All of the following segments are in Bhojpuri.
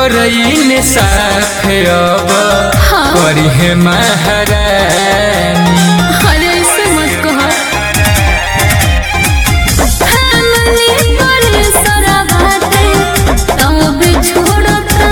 करईन साफ अब हाँ। करी है महारानी अरे ऐसे मत कहो फैमिली पर सारा बातें तब छोड़ता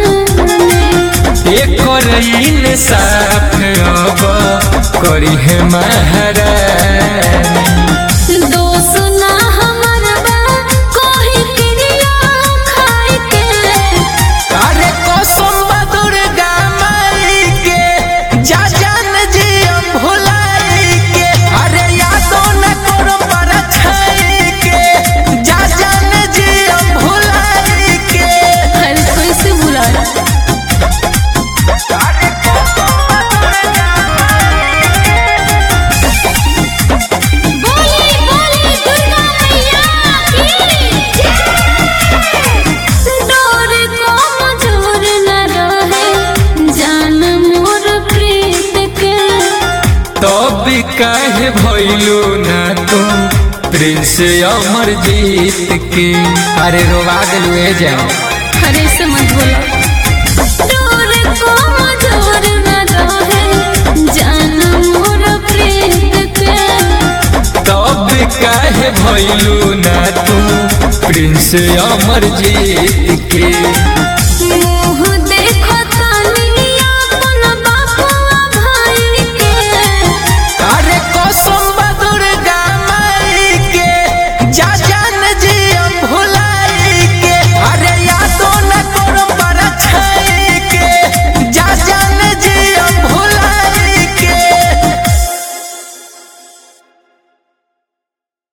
ये करईन साफ अब करी है महारानी दोस्त ना हमर बा कोई क्रिया खाई के अरे कसम बा दुर्गा माई के जा जान जी हम भुलाई के अरे यादो न करो पर छाई के जा जान जी हम भुलाई के अरे कैसे भुला बोली बोली दुर्गा मैया की डोर को मजूर न रहे जान मोर प्रीत के तब काहे भइलू ना तू प्रिंस अमर जीत के अरे रोवा दिलू ए जाओ अरे से मत बोलो डोर को मजूर न रहे जान मोर प्रीत के तब काहे भइलू ना तू प्रिंस अमर जीत के